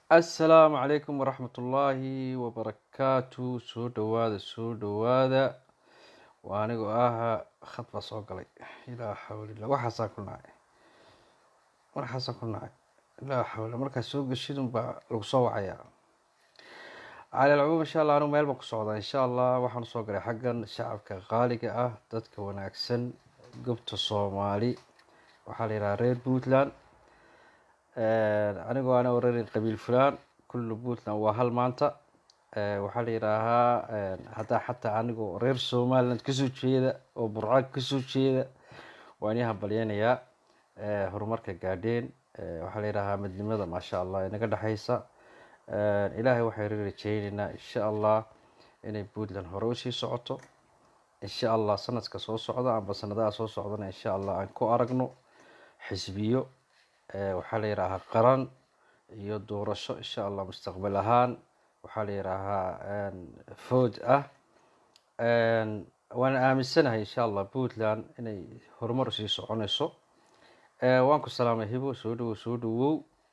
assalaamu calaykum waraxmat ullaahi wabarakaatu soo dhowaada soo dhowaada waa anigoo ah khad baa soo galay ilaa xawlila waxaasaan ku nacay waxaasaan ku nacay ilaa xawla markaa soo geshidun baa lagu soo wacayaa cali alcumuum insha allah anigu meel baan ku socdaa insha allah waxaan usoo galay xaggan shacabka qaaliga ah dadka wanaagsan gobta soomaali waxaa la yidhaha reer puntland anigoo ana orarin qabiil fulaan kullu puntland waa hal maanta waxaa la yidhaahaa haddaa xataa anigoo reer somaliland kasoo jeeda oo burcaag kasoo jeeda waan ii hambalyeynayaa horumarka gaadheen waxaa la yidhaahaa midnimada maasha allah ee naga dhexeysa ilaahay waxaynu rajeyneynaa insha allah inay puntland hore usii socoto insha allah sanadka soo socda amba sanadaha soo socdana insha allah aan ku aragno xisbiyo waxaa la yidhaahaa qaran iyo doorasho insha allah mustaqbal ahaan waxaa la yidhaahaa food ah waana aaminsanahay insha allah puntland inay horumar usii soconeyso waan ku salaamay hibo soo dhawow soo dhawow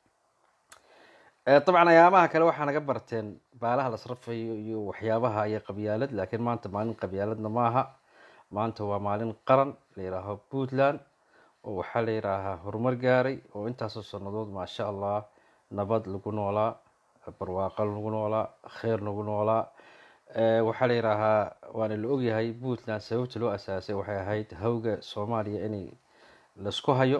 dabcan ayaamaha kale waxaa naga barteen baalaha la sarfayo iyo waxyaabaha iyo qabyaalad laakiin maanta maalin qabyaaladna maaha maanta waa maalin qaran la yidhaaho puntland oo waxaa la yidhaahaa horumar gaaray oo intaasoo sanadood maasha allah nabad lagu noolaa barwaaqo lagu noolaa kheyr lagu noolaa waxaa la yidhaahaa waana la ogyahay puntland sababta loo asaasay waxay ahayd hawga soomaaliya inay laisku hayo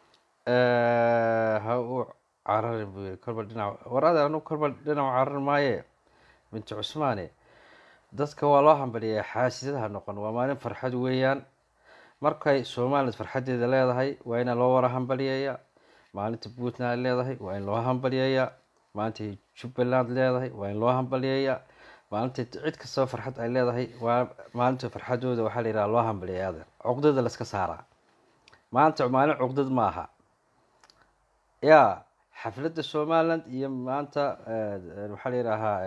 ha u cararin buu yiri kolba dhinac war adeer anigu kolba dhinac cararin maaye binti cusmaane dadka waa loo hambaliyay xaasidadaha noqon waa maalin farxad weeyaan markay somaliland farxadeeda leedahay waa ina loo wara hambaliyeeya maalinta puntland leedahay waa in loo hambaliyeeya maalintay jubbaland leedahay waa in loo hambaliyeeya maalinta cid kastaba farxad ay leedahay waa maalinta farxadooda waxaa la yidhaha loo hambaliyeeya adeer cuqdada laska saaraa maanta maalin cuqdad ma aha ya xafladda somaliland iyo maanta waxaa la yidhaahaa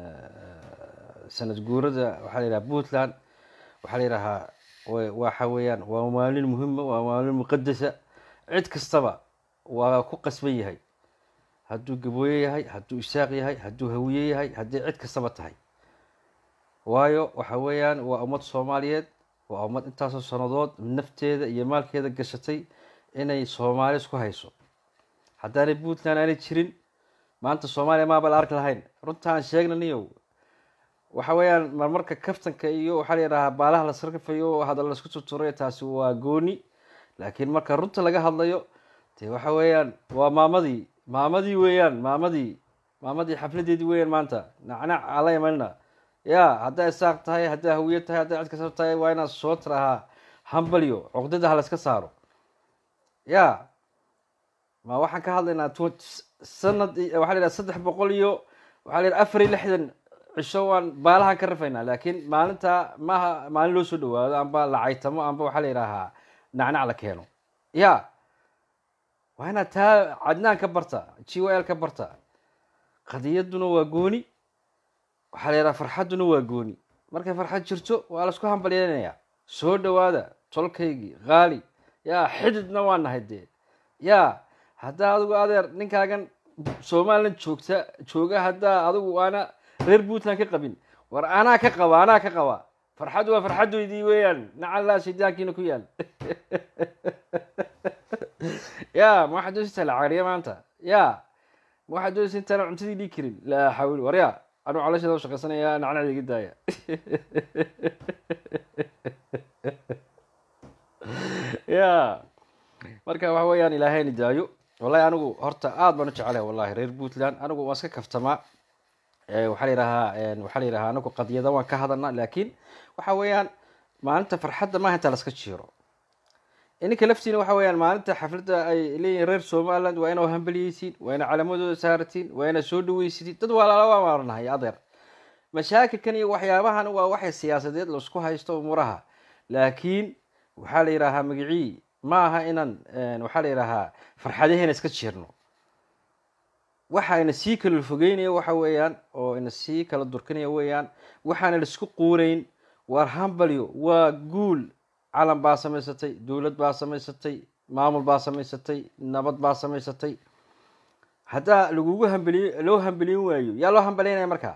sanad guurada waxaa la yidhaha puntland waxaa la yidhahaa waxa weeyaan waa maalin muhima waa maalin muqadasa cid kastaba waa ku qasban yahay hadduu gabooye yahay hadduu isaaq yahay hadduu hawiye yahay haddii cid kastaba tahay waayo waxa weeyaan waa ummad soomaaliyeed waa ummad intaasoo sanadood nafteeda iyo maalkeeda gashatay inay soomaali isku hayso haddaanay puntland aanay jirin maanta soomaaliya maaba la arki lahayn runta aan sheegnaniyo waxa weeyaan marmarka kaftanka iyo waxaa la yidhahaa baalaha la sarkafayo hadal laisku tuturay taasi waa gooni laakiin marka runta laga hadlayo dee waxa weeyaan waa maamadii maamadii weeyaan maamadii maamadii xafladeedii weeyaan maanta nacnac ala imanina ya haddaa isaaq tahay haddaa hawiye tahay haddaa cid kasab tahay waa inaad soo tirahaa hambalyo cuqdada ha layska saaro ya ma waxaan ka hadlaynaa sanad waxa la yidhaha saddex boqol iyo waxaa la yidhaha afar iyo lixdan cisho waan baalahan ka rafaynaa laakiin maalinta maaha maalin loo soo dhawaado amba la caytamo amba waxaa la yidhaahaa nacnac la keeno ya waa inaad taa cadnaan ka barta g o l ka barta qadiyaduna waa gooni waxaa la yidhaha farxadduna waa gooni markay farxad jirto waa laisku hambalyeynayaa soo dhawaada tolkaygii qaali yaa xididna waa nahay dee ya haddaa adigu adeer ninkaagan somaliland joogta jooga haddaa adigu aana reer puntland ka qabin war anaa ka qaba anaa ka qaba farxaddu waa farxaddoydii weeyaan nacallaa shaydaankiina ku yaal ya ma waxaad doonaysa la cariya maanta ya ma waxaad doonaysa intaana cuntadii dhii karin laa xawil war ya anuu calosheeda u shaqaysanaya nacnacda iga daaya ya marka waxa weeyaan ilaahayna daayo wallahi anigu horta aada baan u jecelahay wallahi reer puntland anigu waan iska kaftamaa waxaa la yidhahaa waxaa la yidhahaa anagu qadiyada waan ka hadalnaa laakiin waxa weeyaan maalinta farxadda maaha intaa laska jiiro ininka laftiina waxa weeyaan maalinta xafladda ay leeyihin reer somaliland waa inaa hambaliyeysiin waa inaa calaamadooda saaratiin waa inaa soo dhaweysitiin dad walaala waa maaranahay adeer mashaakilkan iyo waxyaabahan waa waxay siyaasadeed laisku haysto umuraha laakiin waxaa la yidhaahaa magicii ma aha inaan waxaa la yidhaahaa farxadaheena iska jiirno waxa ina sii kala fogeynaya waxa weeyaan oo ina sii kala durkinaya weeyaan waxaana laisku quureyn waar hambalyo waa guul calan baa samaysatay dowlad baa samaysatay maamul baa samaysatay nabad baa samaysatay haddaa lagugu hambeliy loo hambeliyin waayo yaa loo hambeliynaya markaa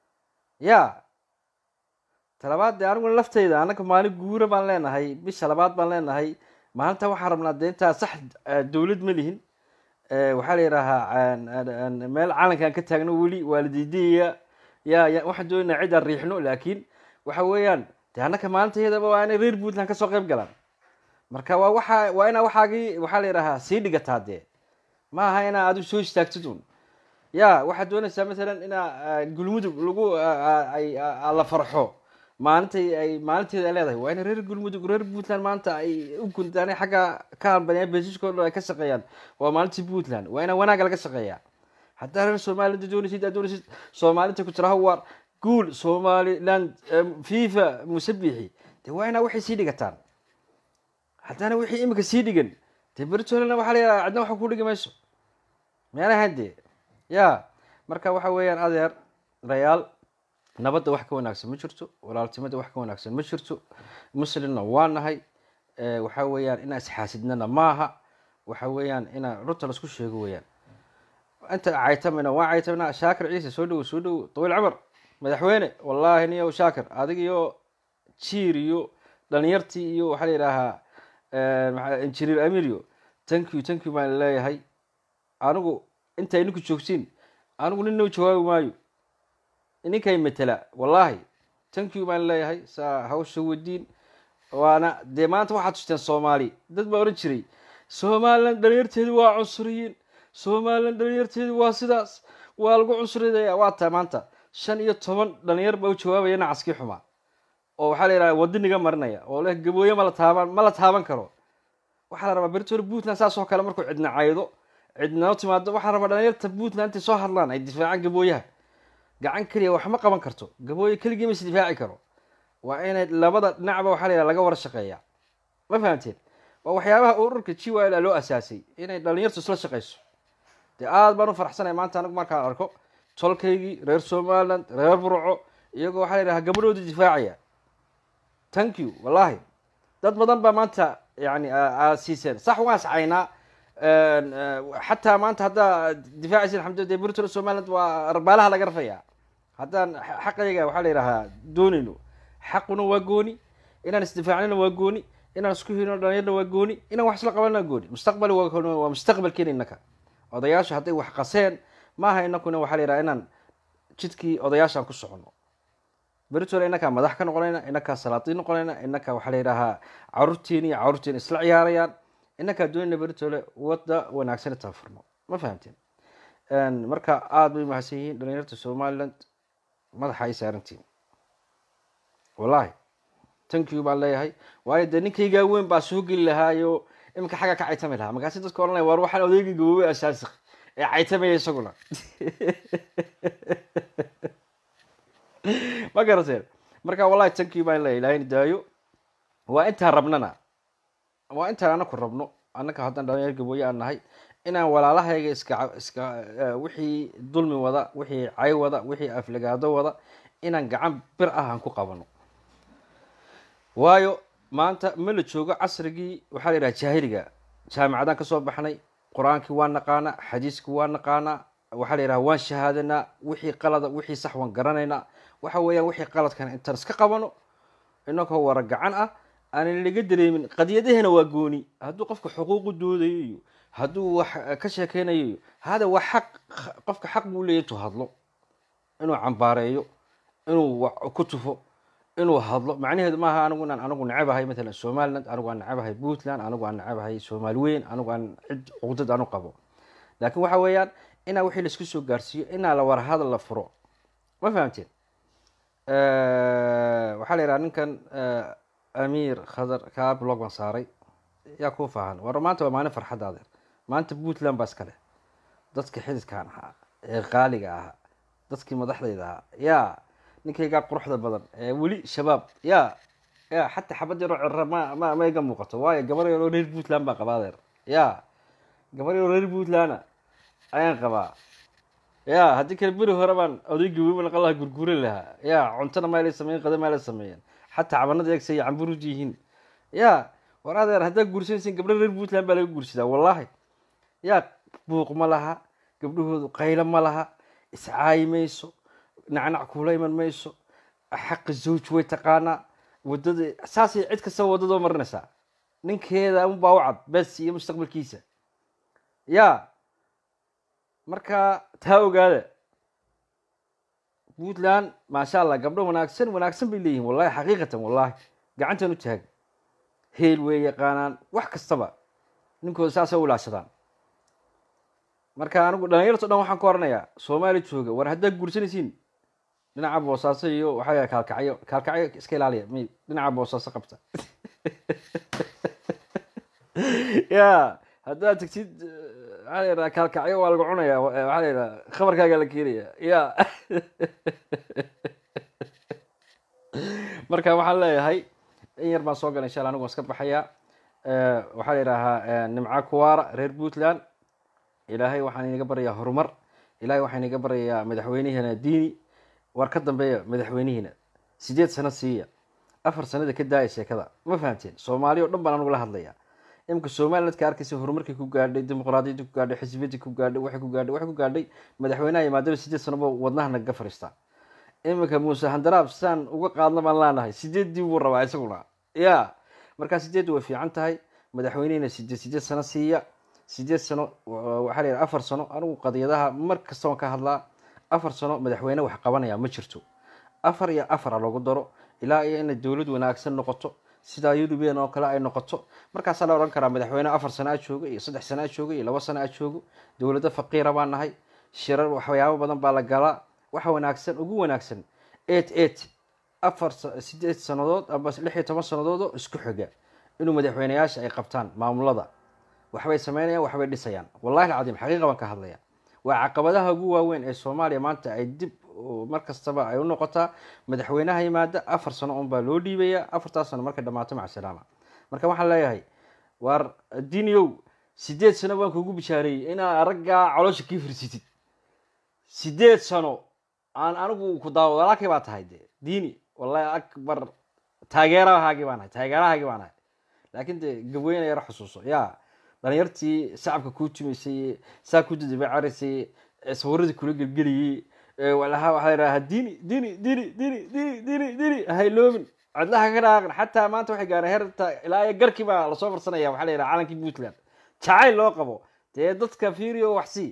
ya talabaad dee aniguna lafteyda annaga maalin guura baan leenahay bisha labaad baan leenahay maalinta waxaan rabnaa dee intaa sax dowlad ma lihin waxaa la yidhaahaa meel calankaan ka taagno weli waalidiidaya ya ya waxaan doonaynaa cid aan riixno laakiin waxa weeyaan dee annaka maalinta iyadaba waa inay reer puntland kasoo qayb galaan marka waa waxa waa inaa waxaagii waxaa la yidhahaa sii dhigataa dee ma aha inaa adu soo istaagtid un ya waxaad doonaysaa masalan inaa gulmudug lagu la farxo maalintay ay maalinteeda ay leedahay waa ina reer gulmudug reer puntland maanta ay u guntaan xagga ka hambaliyaan besiskoo dhan ay ka shaqeeyaan waa maalintii puntland waa inaa wanaaga laga shaqeeyaa haddaa reer somaliland doonaysid aad doonaysid soomaalinta ku tiraha waar guul somaliland fifa musabixi dee waa inaa waxay sii dhigataan haddaana wixii imika sii dhigan dee bertolena waxaa la yidhaha cidna waxa ku dhigi mayso meelahan dee ya marka waxa weeyaan adeer rayaal nabadda wax ka wanaagsan ma jirto walaaltimada wax ka wanaagsan ma jirto muslimna waa nahay waxa weeyaan inaa isxaasidnana maaha waxa weeyaan inaa runta laisku sheego weeyaan inta caytamina waa caytamina shaakir ciise soo dhowo soo dhowo dawiil camar madaxweyne wallaahi niyo shaakir adig iyo jiir iyo dhalinyartii iyo waxaa la yidhaahaa injinier amirio thank you thank you baan leeyahay anigu inta idinku joogtiin anigu ninna jawaabi maayo ninkay matela wallaahi thank you baan leeyahay saa hawsha wadiin waana dee maanta waxaad tusteen soomaali dad baa odhan jiray somaliland dhalinyarteedu waa cunsuriyiin somaliland dhalinyarteedu waa sidaas waa lagu cunsuridaya waa taa maanta shan iyo toban dhalinyar baa u jawaabaya nacaskii xumaa oo waxaa la yidhaha wadiniga marinaya oo leh gabooye ma la taaban ma la taaban karo waxaa la rabaa bertore puntland saas oo kale markuu cidna caydo cidnao timaado waxaa la rabaa dhalinyarta puntland intay soo hadlaan ay difaacaan gabooyaha gacan keliya wax ma qaban karto gabooye keligii ma is difaaci karo waa inay labada dhinacba waxaa la yidhaha laga wara shaqeeya ma fahamteen waa waxyaabaha ururka g y l loo asaasay inay dhalinyartu isla shaqeyso dee aada baan u faraxsanay maanta anigu markaan arko tolkaygii reer somaliland reer burco iyagoo waxaa la yidhaha gabadhooda difaacaya thank you wallahi dad badan baa maanta yani aad siiseen sax waan iscaynaa xataa maanta haddaa difaacaysin xamd dee burtol somaliland waa arbaalaha laga rafaya haddaan xaqayga waxaa la yidhahaa doonayno xaquna waa gooni inaan isdifaacnina waa gooni inaan isku hino dhalinyarna waa gooni inaan wax isla qabanna waa gooni mustaqbali waa mustaqbalkeena innaka odayaasha hadday wax qaseen maaha inakuna waxaa la yidhaha inaan jidkii odayaashaan ku socono beritole inakaa madax ka noqonayna inakaa salaatiin noqonayna inakaa waxaa la yidhahaa caruurteeni iyo caruurteeni isla ciyaarayaan inakaa doonayna beritole wadda wanaagsan intaan furno ma fahamteen marka aada bay mahadsan yihiin dhalinyarta somaliland madaxa ay saarantiin wallahi thank you baan leeyahay waayo dee ninkaygaa weyn baa soo geli lahaayo iminka xagga ka caytami lahaa markaasi dadka ohanaya waar waxaan odeyga gaboobay asaasik ee caytamaya isaguna ma garateen marka wallahi thank you baan leeyahay ilahayna daayo waa intaan rabnana waa intaan anaku rabno annaka haddaan dhalinyar gabooye aan nahay inaan walaalahayga iska iska wixii dulmi wada wixii cay wada wixii aflagaado wada inaan gacan bir ah aan ku qabano waayo maanta ma la joogo casrigii waxaa la yidhaha jaahiliga jaamicadaan kasoo baxnay qur-aankii waa naqaanaa xadiiskii waa naqaanaa waxaa la yidhaha waan shahaadanaa wixii qalada wixii sax waan garanaynaa waxa weeyaan wixii qaladkana intaan iska qabano inakoo wara gacan ah aanan laga dareemin qadiyadahena waa gooni hadduu qofka xuquuqu doodayo iyo hadduu wax ka sheekeynayo iyo hada waa xaq qofka xaq buu leeya intuu hadlo inuu cambaareeyo inuu ku tufo inuu hadlo macnaheedu maaha anigu inaan anigu necabahay matalan somaliland anigu aan necabahay puntland anigu aan necabahay soomaali weyn anigu aan cid cuqdad anu qabo laakiin waxa weeyaan inaa wixii laisku soo gaarsiiyo inaa la war hadal la furo ma fahamteen waxaa la yidhaha ninkan amiir khadar kaa blog baan saaray yaa kuu fahan war maanta waa maalin farxadda adeer maanta puntland baa iska leh dadka xididkaan ahaa ee qaaliga ahaa dadkii madaxdayda ahaa yaa ninkaygaa quruxda badan ee weli shabaab ya ya xataa xabad yaroo cira ma ma ma iga muuqato waayo gabar yaroo reer puntland baa qabaa adeer ya gabar yaroo reer puntlandna ayaan qabaa ya haddii kale beri hore baan odaygi weyn naqan lahaa gurguuran lahaa ya cuntona maala sameyen qada maala sameeyeen xataa cabanada eegsay camburud yihiin ya war adeer haddaa guursanaysin gabdho reer puntland baa laga guursadaa wallahi ya buuq ma laha gabdhahoodu qaylo ma laha iscaayi mayso nacnac kuula iman mayso xaqi zawj way taqaanaa wadada saasay cid kastaba waddadoo marinaysaa ninkeeda unbaa u cad bes iyo mustaqbalkiisa ya marka taa ogaada puntland maasha allah gabdho wanaagsan wanaagsan bay leeyihin wallahi xaqiiqatan wallahi gacantan u taag heel way yaqaanaan wax kastaba ninkooda saasay u ilaashadaan marka anigu dhalinyarto dhan waxaan ka oranayaa soomaali jooga war haddaad guursanaysiin dhinaca boosaaso iyo waxaa yahay kaalkacyo kaalkacyo iska ilaaliya mi dhinaca boosaaso qabta ya haddaad tagtid waxaa la yidhaha kaalkacyo waa lagu cunaya waxaa la yidhaha khabarkaaga la keenaya ya marka waxaan leeyahay in yar baan soo galay insha alla anigu waan iska baxayaa waxaa la yidhaahaa nimca kuwaara reer puntland ilaahay waxaan inaga baryayaa horumar ilaahay waxaan inaga baryayaa madaxweynihina diini war ka dambeeya madaxweynihiina sideed sano siiya afar sanada ka daaya sheekada ma fahamteen soomaali o dhan baan anugu la hadlaya imika somaliland ka arkaysa horumarkii ku gaadhay dimuqraadiyadii ku gaadhay xisbiyadii ku gaadhay waxay ku gaadhay waxay ku gaadhay madaxweynaha imaadaba sideed sanoba wadnaha nagaga fariistaa iminka muuse handaraab saan uga qaadna baan leenahay sideeddii buu rabaa isaguna ya markaa sideeddu way fiican tahay madaxweynihina sideed sideed sano siiya sideed sano waxaa la yidhaha afar sano anigu qadiyadaha mar kasta waan ka hadlaa afar sano madaxweyne wax qabanaya ma jirto afar iyo afara loogu daro ilaa iyo inay dowlad wanaagsan noqoto sidaa yurubian oo kale ay noqoto markaasaa la odhan karaa madaxweyne afar sano a jooga iyo saddex sano a jooga iyo labo sano a joogo dowlado faqiira baan nahay shirar waxyaabo badan baa la galaa waxa wanaagsan ugu wanaagsan eight eight afar sideed sanadood amba lix iyo toban sanadood oo isku xiga inuu madaxweyneyaasha ay qabtaan maamulada waxbay sameynayaan waxbay dhisayaan wallahi alcadiim xaqiiqa baan ka hadlaya waa caqabadaha ugu waaweyn ee soomaaliya maanta ay dib mar kastaba ay u noqotaa madaxweynaha yimaada afar sano un baa loo dhiibaya afartaas sano markay dhamaato maca salaama marka waxaan leeyahay waar diiniow sideed sano baan kugu bishaareeyey inaa araggaa caloosha kii firsitid sideed sano aan anigu ku daawo walaakay baa tahay de diini wallahi akbar taageerahaagii baan ahay taageerahaagii baan ahay laakiin de gabweyna yaro xusuuso ya dhalinyartii shacabka kuu tumaysay saa ku dadabacarisay sawiradii kula gelgeliyey walaha waxaa yidhaha dini dini dini dini dini dini dini hayloobin codlaha ka dhaaqin xataa maanta waxay gaareen herta ilaa iyo garkii baa lasoo farsanaya waxaa la yidhaha calankii puntland jacayl loo qabo dee dadka fiiriyo waxsii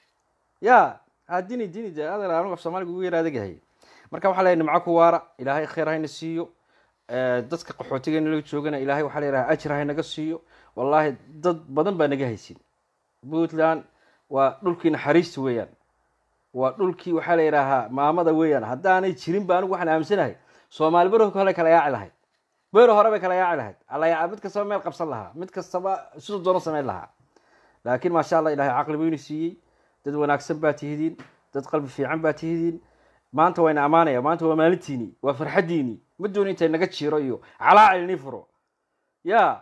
ya ha dini dini de adeer anigu af soomaaliga ugu yara adagahay marka waxaa la yidhaha nimco ku waara ilaahay khayr hayna siiyo dadka qaxootiga nala joogana ilaahay waxaa la yidhaha ajir haynaga siiyo wallaahi dad badan baa naga haysin puntland waa dhulkii naxariista weeyaan waa dhulkii waxaa la yidhaahaa maamada weeyaan haddaanay jirin ba anigu waxaan aaminsanahay soomaali bero hore kala yaaci lahayd bero hore bay kala yaaci lahayd alla mid kastaba meel qabsan lahaa mid kastaba siduu doono sameyn lahaa laakiin maasha allah ilahay caqli weynu siiyey dad wanaagsan baa tihidiin dad qalbi fiican baa tihidiin maanta wayna ammaanaya maanta waa maalintiini waa farxaddiini ma dooni intay naga jiro iyo calaacil nii furo ya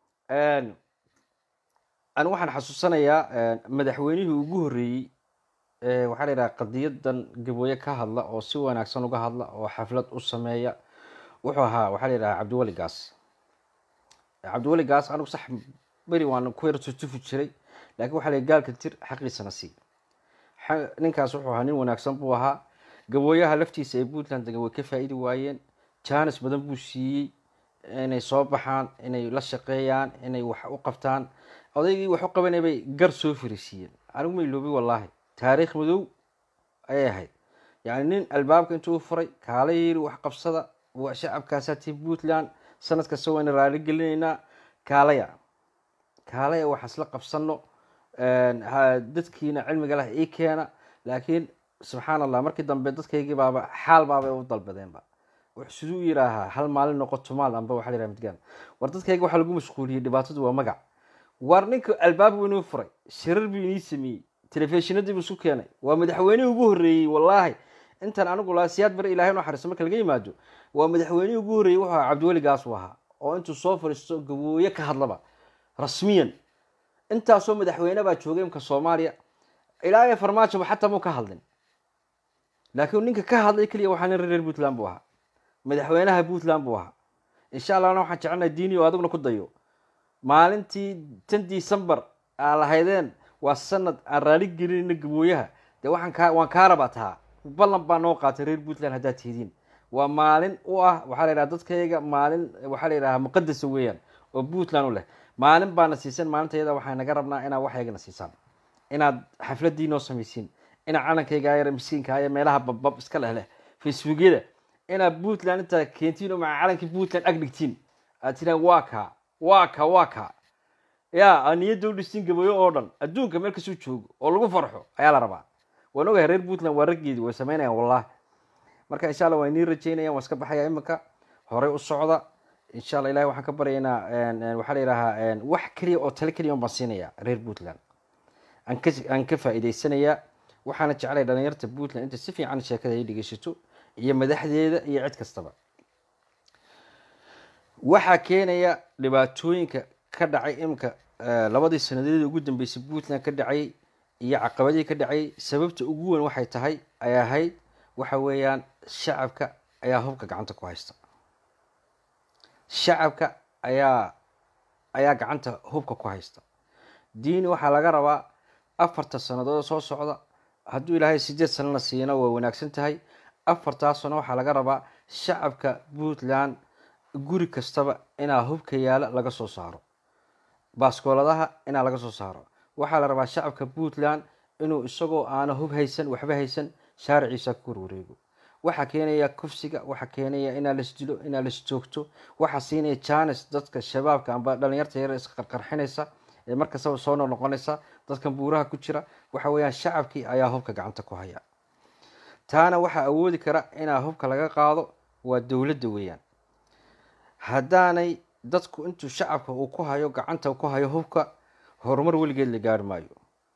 anigu waxaan xasuusanayaa madaxweynihii ugu horreeyey waxaa la yidhaha qadiyadan gabooye ka hadla oo si wanaagsan uga hadla oo xaflad u sameeya wuxuu ahaa waxaa la yidhaha cabdiweli gaas cabdiweli gaas anigu sax beri waan ku yar tutufi jiray laakiin waxaa la gaalka tir xaqiisana sii ninkaas wuxuu ahaa nin wanaagsan buu ahaa gabooyaha laftiisa ee puntland degan way ka faa-idi waayeen jaanis badan buu siiyey inay soo baxaan inay la shaqeeyaan inay wax u qabtaan odaygii wax u qabanay bay gar soo firisiiyeen anigu ma iloobi wallaahi taariikh madow ayay ahayd yacni nin albaabka intuu furay kaala yiri wax qabsada waa shacabkaasaati puntland sanad kasta wayna raali gelinaynaa kaalaya kaalaya waxaan isla qabsano dadkiina cilmiga leh ii keena laakiin subxaan allah markii dambe dadkaygii baaba xaal baabay u dalbadeenba wuxuu siduu yidhaahaa hal maalin noqoto maal amba waxa la yidhaha midgaan war dadkayga waxaa lagu mashquuliyey dhibaatadu waa magac war ninka albaab buu inuu furay shirar buu inii sameeyey telefishinadii buu isu keenay waa madaxweynihii ugu horreeyey wallaahi intan anigu laa siyaad bari ilahay nu xariiso marka laga yimaado waa madaxweynihii ugu horreeyey wuxuu ahaa cabdiweli gaas u ahaa oo intuu soo fariisto gabooye ka hadlaba rasmiyan intaasoo madaxweyne baa joogay imka soomaaliya ilaa iyo farmaajoba xataa muu ka hadlin laakiin ninka ka hadlay keliya waxaa nin reer puntland buu ahaa madaxweynaha puntland buu ahaa insha allahna waxaan jecelnahay diini oo adiguna ku dayo maalintii tan december aa lahaydeen waa sanad aan raali gelinayna gabooyaha dee waxaan kaa waan kaa rabaa tahaa ballan baa noo qaatay reer puntland haddaad tihidiin waa maalin u ah waxaa la yidhaha dadkayga maalin waxaa la yidhaha muqadasa weeyaan oo puntland u leh maalin baana siisan maalinta iyada waxaan naga rabnaa inaad waxaygana siisaan inaad xafladii noo samaysiin inaad calankayga yar miskiinka ee meelaha babbab iska leh leh facebookyada inaad puntland intaa keentiin oo maca calankii puntland ag dhigtiin aad tiraan waa kaa waa ka waa ka ya aad niyadda u dhistiin gabayo oo dhan adduunka meel kasuu joogo oo lagu farxo ayaa la rabaa waan ogahay reer puntland waa raggeedii way samaynayaan wallahi marka insha allah waa inii rajeynayaan waan iska baxaya iminka horey u socda insha allah ilahi waxaan ka baryaynaa waxaa la yidhahaa wax keliya oo tale keliya un baan siinaya reer puntland aan ka aan ka faa'iidaysanayaa waxaana jeclay dhalinyarta puntland inta si fiican sheekada ay dhegeysato iyo madaxdeeda iyo cid kastaba waxaa keenaya dhibaatooyinka ka dhacay iminka labadii sanadeedii ugu dambeysay puntland ka dhacay iyo caqabadihii ka dhacay sababta ugu weyn waxay tahay ay ahayd waxa weeyaan shacabka ayaa hubka gacanta ku haysta shacabka ayaa ayaa gacanta hubka ku haysta diini waxaa laga rabaa afarta sannadood soo socda hadduu ilaahay sideed sanana siina way wanaagsan tahay afartaas sano waxaa laga rabaa shacabka puntland guri kastaba inaa hubka yaala laga soo saaro baaskooladaha inaa laga soo saaro waxaa la rabaa shacabka puntland inuu isagoo aana hub haysan waxba haysan shaariciisa ku warwareego waxaa keenaya kufsiga waxaa keenaya inaa lasdilo inaa lasjoogto waxaa siinaya janes dadka shabaabka amba dhalinyarta yar iska qarqarxinaysa ee markastaba soo noqnoqonaysa dadkan buuraha ku jira waxa weeyaan shacabkii ayaa hubka gacanta ku haya taana waxaa awoodi kara inaa hubka laga qaado waa dowladda weeyaan haddaanay dadku intuu shacabka uu ku hayo gacanta ku hayo hubka horumar weligeed la gaari maayo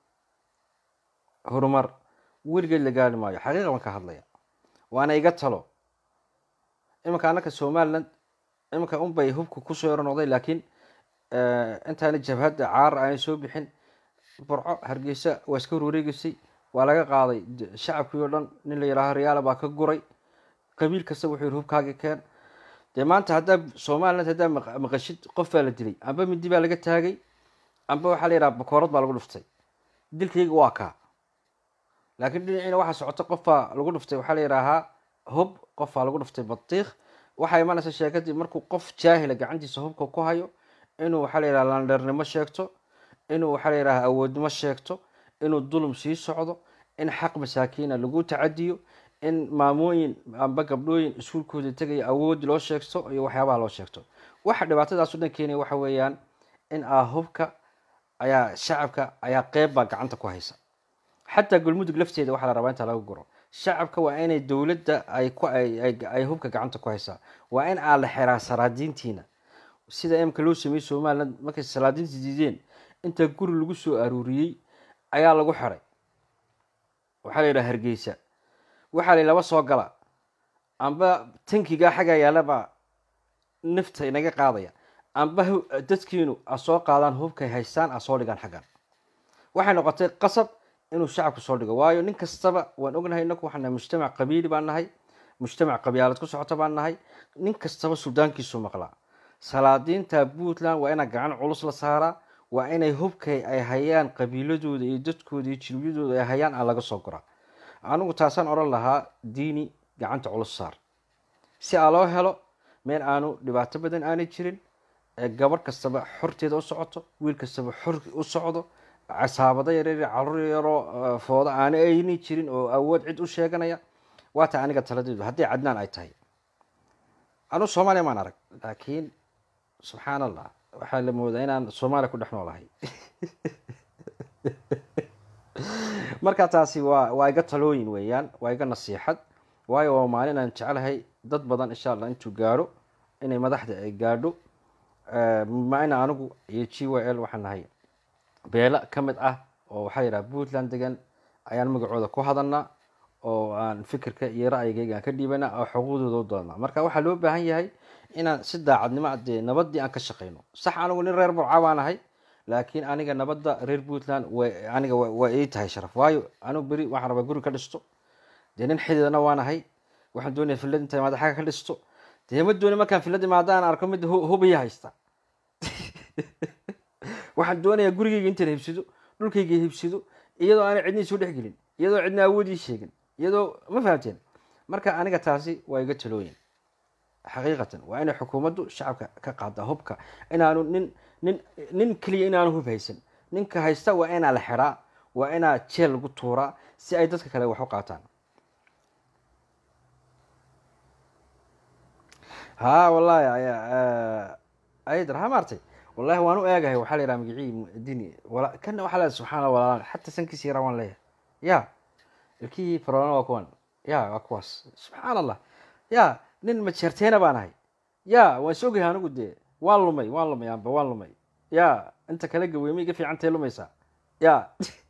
horumar weligeed la gaari maayo xaqiiqa baan ka hadlaya waana iga talo iminka annaka somaliland iminka unbay hubka kusoo yaro noqday laakiin intaana jabhadda caar aanay soo bixin burco hargeysa waa iska horwareegeysay waa laga qaaday shacabkii oo dhan nin la yidhaaho riyaala baa ka guray qabiil kasta wuxuu yihi hubkaaga keen dee maanta haddaa somaliland haddaa maqashid qof baa la dilay amba mindi baa laga taagay amba waxaa la yidhaha bakoorad baa lagu dhuftay dilkayga waa kaa laakiin dhinaciina waxaa socota qofbaa lagu dhuftay waxaa la yidhaahaa hub qofbaa lagu dhuftay batiikh waxaa imanaysa sheekadii markuu qof jaahila gacantiisa hubka ku hayo inuu waxaa la yidhaha landheernimo sheegto inuu waxaa la yidhaha awoodnimo sheegto inuu dulum sii socdo in xaq masaakiina lagu tacadiyo in maamooyin amba gabdhooyin iskuulkooda tegaya awood loo sheegto iyo waxyaabaha loo sheegto waxa dhibaatadaas o dhan keenaya waxa weeyaan in ah hubka ayaa shacabka ayaa qeyb baa gacanta ku haysa xataa galmudug lafteeda waxaa la rabaa inta laga guro shacabka waa inay dowladda ay ku ay hubka gacanta ku haysaa waa in aan la xiraa salaadiintiina sida imka loo sameeyey somaliland markay salaadiinta diideen inta guri lagu soo aruuriyey ayaa lagu xiray waxaa la yidhaha hargeysa waxaa la laba soo gala amba tankigaa xaggaa yaalabaa nafta inaga qaadaya amba dadkiinu a soo qaadaan hubkay haystaan a soo dhigaan xaggan waxay noqotay qasab inuu shacabku soo dhigo waayo nin kastaba waan ognahay inaku waxaan nahay mujtamac qabiili baan nahay mujtamac qabyaalad ku socota baan nahay nin kastaba suldaankiisu maqlaa salaadiinta puntland waa inaa gacan culus la saaraa waa inay hubkay ay hayaan qabiiladooda iyo dadkooda iyo jirbiyadooda ay hayaan aan laga soo guraa anigu taasaan odhan lahaa diini gacanta culus saar si aa loo helo meel aanu dhibaato badan aanay jirin gabadh kastaba xorteeda u socoto wiil kastaba xor u socdo casaabado yaryar caruur yaroo fooda aana ayni jirin oo awood cid u sheeganaya waata aniga taladeedu haddii cadnaan ay tahay anuu soomaaliya maan arag laakiin subxaan allah waxaa la moodaa inaan soomaaliya ku dhex noolahay marka taasi waa waa iga talooyin weeyaan waa iga nasiixad waayo waa maalin aan jecelahay dad badan insha allah intuu gaadho inay madaxda ay gaadho maina anigu iyo g y l waxaan nahay beelo ka mid ah oo waxaa yidhaha puntland degan ayaan magacooda ku hadalnaa oo aan fikirka iyo ra'yigayga aan ka dhiibana oo xuquuqdooda u doonaa marka waxaa loo baahan yahay inaan si daacadnimo dee nabadii aan ka shaqeyno sax anigu nin reer burca baan ahay laakiin aniga nabadda reer puntland aniga waa ii tahay sharaf waayo anigu beri waxaan rabaa guri ka dhisto dee nin xididana waan ahay waxaan doonaya filad inta imaada xagga ka dhisto dee ma dooni markaan filad imaada aan arko mid hubiya haysta waxaan doonayaa gurigeyga intaan hebsado dhulkayga hibsado iyadoo aanay cidna soo dhexgelin iyadoo cidna awoodii sheegin iyadoo ma fahamteen marka aniga taasi waa iga talooyin xaqiiqatan waa inay xukuumaddu shacabka ka qaada hubka inaanu nin nin nin keliya inaanu hub haysan ninka haysta waa inaa la xiraa waa inaa jeel lagu tuuraa si ay dadka kale wax u qaataan ha wallahi aydar ha maartay wallahi waan u eegahay waxaa la yidhaha magicii dini wala kana waxaa leedahay subxana allah walaalaan xataa sankiisa yaraa waan leeyahay ya ilkihii farona waa kuwan ya waa kuwaas subxaan allah ya nin majeerteena baan ahay ya waan sogahay anigu dee waan lumay waan lumay amba waan lumay ya inta kale gaweymay iga fiicantay lumaysaa ya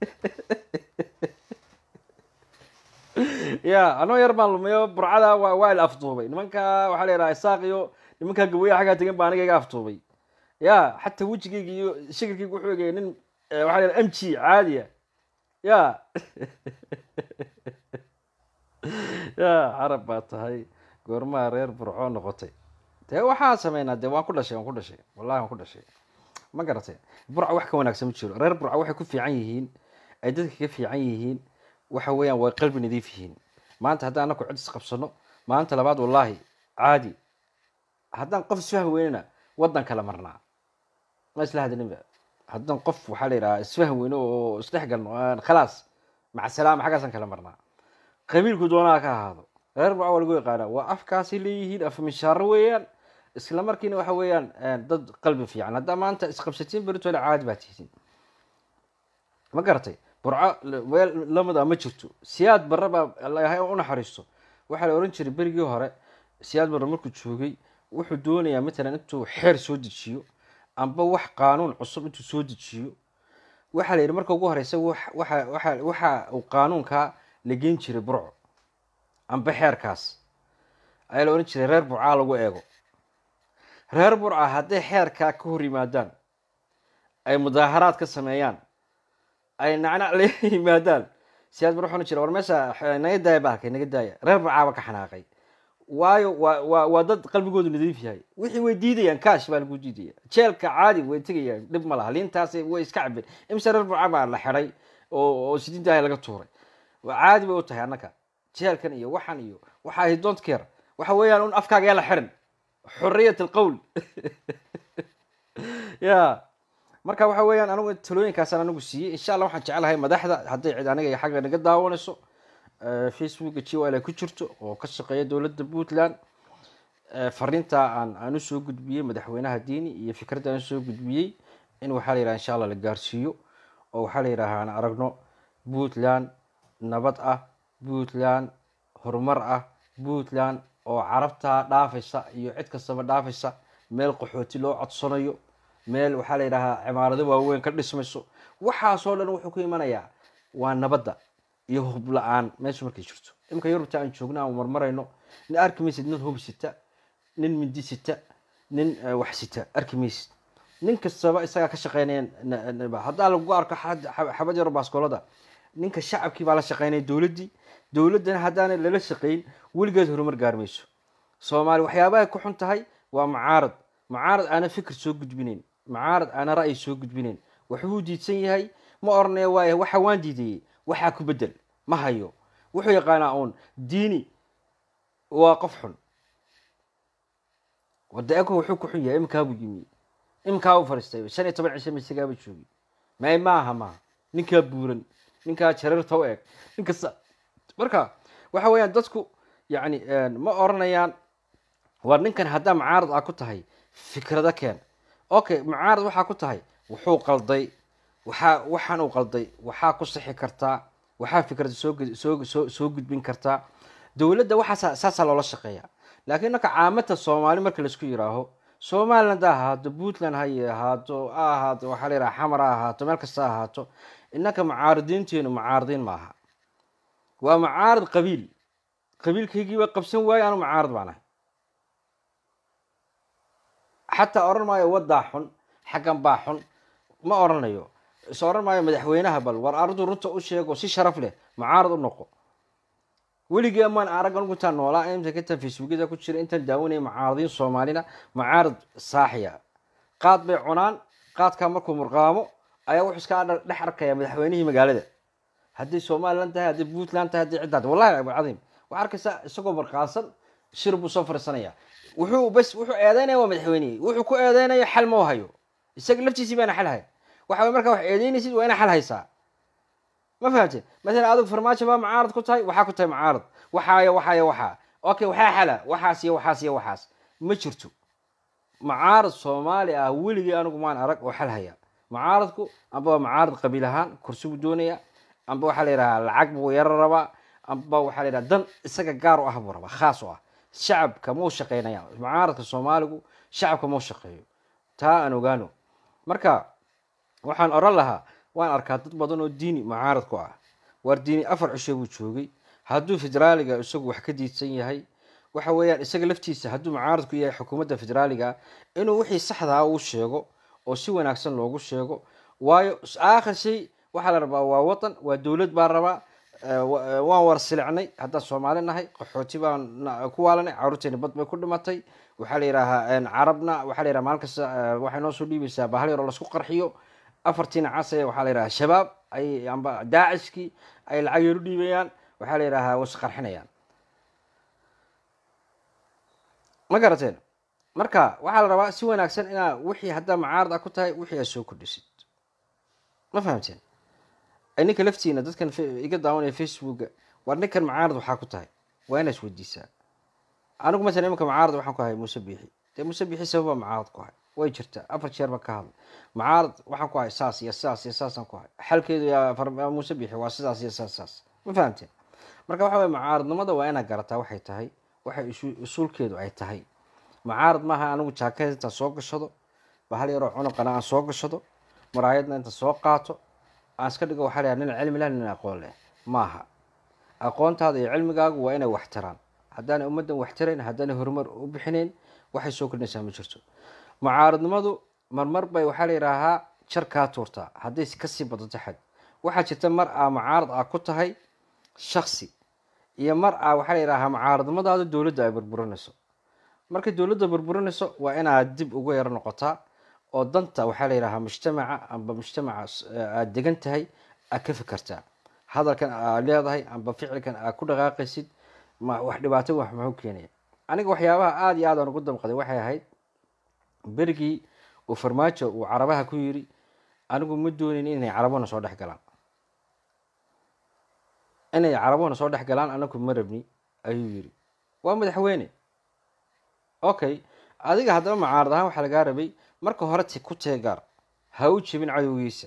ya anoo yar baan lumayo burcada waa waa ila afduubay nimanka waxaa la yidhaha isaaq iyo nimanka gaweya xaggaa tegan baa aniga iga afduubay ya xataa wejigayga iyo shakilkayga wuxuu egaya nin waxaa la yidhaha m g caadiya ya ya carab baa tahay goormaha reer burco noqotay dee waxaan sameynaa dee waan ku dhashay waan ku dhashay wallahi waan ku dhashay ma garatay burca wax ka wanaagsan ma jiro reer burca waxay ku fiican yihiin ay dadka ka fiican yihiin waxa weeyaan way qalbi nadiif yihiin maanta haddaan anaku cid isqabsano maanta labaad wallaahi caadi haddaan qof isfahmi weynana waddan kala marnaa ma isla hadlinba haddaan qof waxaa la yidhaha isfahmi weyno oo isdhex galno khalaas maca salaama xaggaasaan kala marnaa qabiilku doonaha ka ahaado reer burca waa lagu yaqaanaa waa afkaasay leeyihiin afmishaaro weeyaan isla markiina waxa weeyaan dad qalbi fiican haddaa maanta isqabsatiin beritole caadi baa tihiin ma garatay burco weel lamida ma jirto siyaad barre baa ilahay u naxariisto waxaa la ohan jiray berigii hore siyaad barre markuu joogay wuxuu doonayaa matalan intuu xeer soo dejiyo amba wax qaanuun cusub intuu soo dejiyo waxaa la yidhi marka ugu horeysa waxa waxa waxa uu qaanuunkaa la geen jiray burco amba xeerkaas ayaa la ohan jiray reer burcaa lagu eego reer burca hadday xeerkaa ka hor yimaadaan ay mudaaharaad ka sameeyaan ay nacnac la yimaadaan siyaad bar waxaan jira war meesha naga daaya bahalkay naga daaya reer burcaaba ka xanaaqay waayo waa waa waa dad qalbigoodu nadiif yahay wixii way diidayaan kaash baa lagu diidaya jeelka caadi way tegayaan dhib ma laha liintaas way iska cabeen imse reer burca baa la xiday oo oo sidiin daaya laga tuuray caadi bay u tahay annaka jeelkan iyo waxan iyo waxa ahy don't care waxa weeyaan un afkaaga yaa la xirin xuriyat alqowl ya marka waxa weeyaan anigu talooyinkaasaan anigu siiyey insha allah waxaan jecelahay madaxda hadday cid aniga iyo xagga naga daawanayso facebooka g l ay ku jirto oo ka shaqeeya dowladda puntland fariinta aan aan usoo gudbiyey madaxweynaha diini iyo fikradda aan usoo gudbiyey in waxaa la yidhaha insha allah la gaarsiiyo oo waxaa la yidhaha aan aragno puntland nabad ah puntland horumar ah puntland oo carabta dhaafaysa iyo cid kastaba dhaafaysa meel qaxooti loo codsanayo meel waxaa la yidhahaa cimaarado waaweyn ka dhismayso waxaasoo dhan wuxuu ku imanayaa waa nabadda iyo hub la-aan meesha markay jirto imika yurubta aan joogno aan marmarayno nin arki maysid nin hub sita nin mindi sita nin wax sita arki maysid nin kastaba isagaa ka shaqeynaya haddaa lagu arko xabad yaro baaskoolada ninka shacabkii baa la shaqeynaya dowladdii dowladdana haddaana lala shaqeyn weligeed horumar gaarmayso soomaali waxyaabahay ku xun tahay waa mucaarad mucaarad aana fikir soo gudbinayn mucaarad aana ra'yi soo gudbinayn waxbuu diidsan yahay ma oranaya waaya waxa waan diidayey waxaa ku bedel ma hayo wuxuu yaqaanaa uun diini waa qof xun wada eko wuxuu ku xun yahay iminkaabuu yimi iminkaabuu fariistay shan iyo toban cishe misagaaba joogi may maaha maaha ninkaa buuran ninkaa jareerta u eg ninkasta marka waxa weeyaan dadku yani ma oranayaan war ninkan haddaa mucaarad aa ku tahay fikrado keen okay mucaarad waxaa ku tahay wuxuu qalday waxaa waxaan uu qalday waxaa ku sixi kartaa waxaa fikrada soo soo soo soo gudbin kartaa dowladda waxaa saasaa loola shaqeeya laakiin marka caamata soomaali marka laisku yiraaho somaliland ha ahaato puntland ha ahaato ha ahaato waxaa la yidhaha xamar ha ahaato meel kasta ha ahaato innaka mucaaridiinteenu mucaaridiin maaha waa mucaarad qabiil qabiilkaygii waa qabsan waaye anu mucaarad baan ahay xataa oran maayo waddaa xun xaggan baa xun ma oranayo is oran maayo madaxweynaha bal war arrintu runta u sheego si sharaf leh mucaarad u noqo weligii amaan arag anigu intaan noolaa imsa intaan facebookyada ku jira intaan daawanaya mucaaradiin soomaalina mucaarad saaxiya qaad bay cunaan qaadkaa markuu murqaamo ayaa wuxuu iska dhex arkaya madaxweynihii magaalada haddii somalilan tahay haddii puntland tahay haddii ciddaa wallahi abulcadiim waxaa arkaysaa isagoo barqaasan shir buu soo fariisanaya wuxuu bas wuxuu eedeynaya waa madaxweynihii wuxuu ku eedeynayo xal ma hayo isaga laftiisii baana xal hay waxa way markaa wax eedeynaysid waa ina xal haysaa ma fahamtid maalan adigu farmaajo baa mucaarad ku tahay waxaa ku tahay mucaarad waxaayo waxaayo waxaa okay waxaa xala waxaas iyo waxaas iyo waxaas ma jirto mucaarad soomaali ah weligii anigu maan arag oo xal haya mucaaradku amba waa mucaarad qabiil ahaan kursi buu doonaya amba waxaa la yidhahaa lacag buu yaro rabaa amba waxaa la yidhaha dan isaga gaar u ah buu rabaa khaas u ah shacabka mau shaqeynaya mucaaradka soomaaligu shacabka mau shaqeeyo taa aan ogaano marka waxaan oran lahaa waan arkaa dad badan oo diini mucaarad ku ah waar diini afar cisho buu joogay hadduu federaaliga isagu wax ka diidsan yahay waxa weeyaan isaga laftiisa hadduu mucaaradku yahay xukuumadda federaaliga inuu wixii saxdaa uu sheego oo si wanaagsan loogu sheego waayo aakhir shay waxaa la rabaa waa wadan waa dowlad baa rabaa waan war silicnay haddaan soomaali nahay qaxooti baan ku waalanay caruurteeni bad bay ku dhimatay waxaa la yidhaahaa carabna waxaa la yidhaha maalin kasta waxay noo soo dhiibaysaa bahal yaroo lasku qarxiyo afartiina casaya waxaa la yidhaha shabaab ay amba daacishkii ay lacag yar u dhiibayaan waxaa la yidhahaa was qarxinayaan ma garateen marka waxaa la rabaa si wanaagsan inaa wixii haddaa mucaarad ah ku tahay wixii aad soo kordhisid ma fahamteen ninka laftiina dadkan iga daawanaya facebooka war ninkan mucaarad waxaa ku tahay waa inaa isweydiisaa anigu masalan imanka mucaarad waxaan ku ahay muuse biixi dee muuse biixi sababa mucaarad ku ahay way jirtaa afar jeer baan ka hadlay mucaarad waxaan ku ahay saas iyo saas iyo saasaan ku ahay xalkeedu muuse biixi waa sidaas iyo saas saas ma fahamteen marka waxa weye mucaaradnimada waa inaad garataa waxay tahay waxay usuulkeedu ay tahay mucaarad maaha anigu jaakad intaan soo gashado bahal yaroo cunuqana aan soo gashado maraayadna inta soo qaato aan iska dhigo waxaa layaha nin cilmi leh nin aqoon leh maaha aqoontaada iyo cilmigaagu waa inay waxtiraan haddaanay ummaddan waxtirayn haddaanay horumar u bixinayn waxay soo kordhinaysaa ma jirto mucaaradnimadu marmar bay waxaa la yidhaahaa jar kaa tuurtaa hadday kasii badato xad waxaa jirta mar aa mucaarad ah ku tahay shaksi iyo mar aa waxaa la yidhahaa mucaaradnimadaadu dowladda ay burburinayso markay dowladda burburinayso waa inaad dib ugu yaro noqotaa oo danta waxaa la yidhahaa mujtamaca amba mujtamaca aada degan tahay aad ka fikertaa hadalkan aad leedahay amba ficilkan aad ku dhaqaaqaysid wax dhibaato wax muxuu keenaya aniga waxyaabaha aada iyo aad aan ugu damqaday waxay ahayd berigii uu farmaajo uu carabaha ku yiri anigu ma doonin inay carabona soo dhex galaan inay carabona soo dhex galaan anagu ma rabni ayuu yiri waa madaxweyne okay adiga haddaba mucaarad ahaan waxaa lagaa rabay marka hore ti ku teegaar ha u jebin cadowgiisa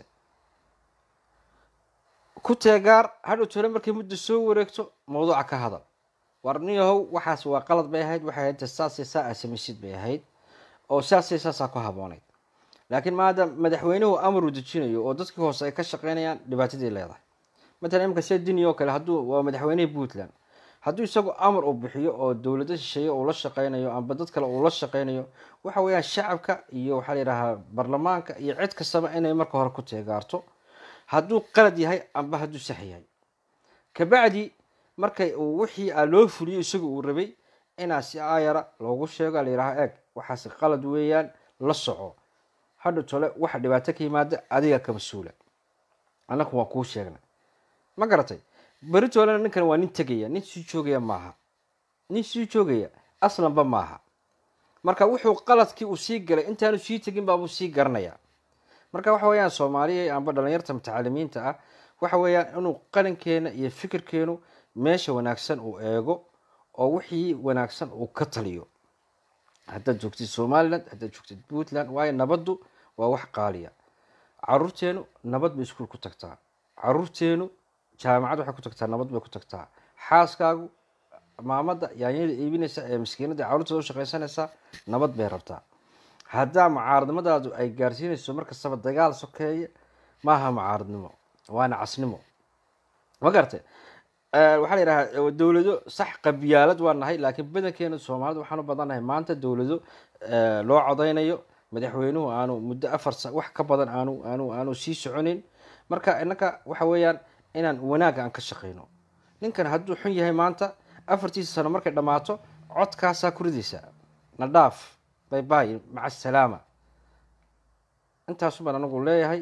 ku teegaar hadhow tole markay muddo soo wareegto mawduuca ka hadal war niyahow waxaas waa qalad bay ahayd waxay ahayd saasay saa aa samaysid bay ahayd oo saasay saasaa ku habooneyd laakiin maada madaxweynuhu amar uu dejinayo oo dadkii hoose ay ka shaqeynayaan dhibaatadii leedahay matalan imika sida dini oo kale hadduu waa madaxweynihii puntland hadduu isagu amar uu bixiyo oo dowlado shisheeye uu la shaqeynayo amba dad kale uu la shaqeynayo waxa weeyaan shacabka iyo waxaa la yidhahaa baarlamaanka iyo cid kastaba inay marka hore ku teegaarto hadduu qalad yahay amba hadduu sax yahay kabacdi markay uu wixii a loo fuliyo isagu uu rabay inaa si aayara loogu sheego la yidhaha eeg waxaas qalad weeyaan la soco hadha tole waxa dhibaato ka yimaada adiga ka mas-uula annaku waan kuu sheegnay ma garatay beri toolena ninkan waa nin tegaya nin sii joogaya maaha nin sii joogaya aslanba maaha marka wuxuu qaladkii uu sii galay intaanu sii tegin baabuu sii garanayaa marka waxa weeyaan soomaaliya amba dhalinyarta mutacalimiinta ah waxa weeyaan inuu qalinkeena iyo fikirkeenu meesha wanaagsan uu eego oo wixii wanaagsan uu ka taliyo haddaad joogtid somaliland haddaad joogtid puntland waayo nabaddu waa wax qaaliya caruurteenu nabad bay iskuul ku tagtaa caruurteenu jaamacad waxay ku tagtaa nabad bay ku tagtaa xaaskaagu maamada yaanyada iibinaysa ee maskiinada caruurteeda u shaqaysanaysaa nabad bay rabtaa haddaa mucaaradnimadaadu ay gaarsiinayso markastaba dagaal sokeeye maaha mucaaradnimo waana casnimo ma garate waxaa la yidhahaa dowlado sax qabiyaalad waa nahay laakiin badankeena soomaalida waxaan u badannahay maanta dowlado loo codeynayo madaxweynuhu aanu muddo afar wax ka badan aanu aanu aanu sii soconin marka innaka waxa weeyaan inaan wanaagga aan ka shaqeyno ninkan hadduu xun yahay maanta afartiisa sano markay dhammaato codkaasaa ku ridaysaa na dhaaf bay bay maca asalaama intaasu baan anagu leeyahay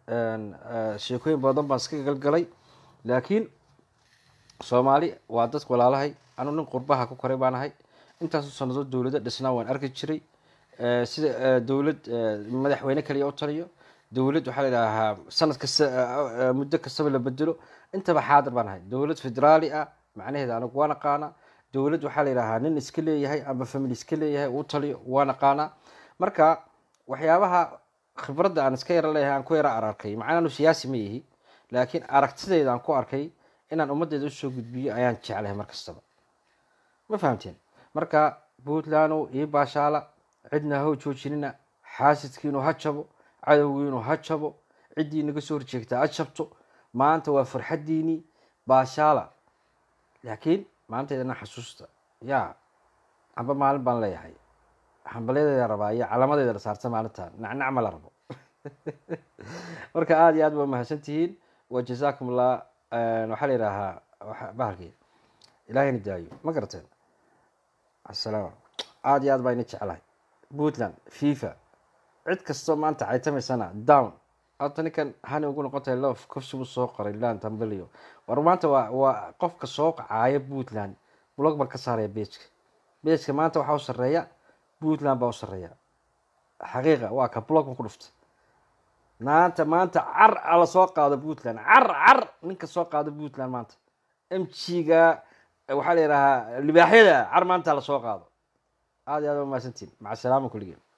sheekooyin badan baan iska galgalay laakiin soomaali waa dadka walaalahay anu nin qurbaha ku koray baan ahay intaasu sanadood dowlado dhisnaa waan arki jiray sida dowlad madaxweyne kaliya u taliyo dowlad waxaa la idhaahaa sanad kasta muddo kastaba la bedelo intaba xaadir baan ahay dowlad federaali ah macnaheeda anigu waan aqaana dowlad waxaa la yidhahaa nin iska leeyahay amba family iska leeyahay uu taliyo waan aqaanaa marka waxyaabaha khibradda aan iska yaro leeyahay aan ku yaro ararkay macnaa anu siyaasi ma yihi laakiin aragtidayda aan ku arkay inaan ummaddeeda usoo gudbiyo ayaan jeclahay mar kastaba ma fahamteen marka puntlandow ii baashaala cidna ha joojinina xaasidkiinu ha jabo cadowgiinu ha jabo ciddii naga soo horjeegtaa ha jabto maanta waa farxaddiinii baashaala laakiin maantaydana xasuusta yaa amba maalin baan leeyahay hambalyadeeda rabaa iyo calaamadeeda la saarta maalinta nacnac ma la rabo marka aada iyo aad ba mahadsan tihiin wa jazaakum allah waxaa la yidhaahaa bahalkii ilaahayna daayo ma garateen asalaam aada iyo aad baa ina jeclahay puntland fifa cid kastoo maanta caytamaysana down horta ninkan hani ugu noqon tahay lof kofsibu soo qoray lan tambelio war maanta waa waa qofka soo qacaaya puntland blog baan ka saaraya bejka bejka maanta waxaa u sareeya puntland baa u sareeya xaqiiqa waa ka blog baan ku dhuftay maanta maanta car ala soo qaado puntland car car ninka soo qaado puntland maanta m g-ga waxaa la yidhahaa libaaxyada car maanta la soo qaado aada iyo aad ba mahadsantiin maca salaama kulligeen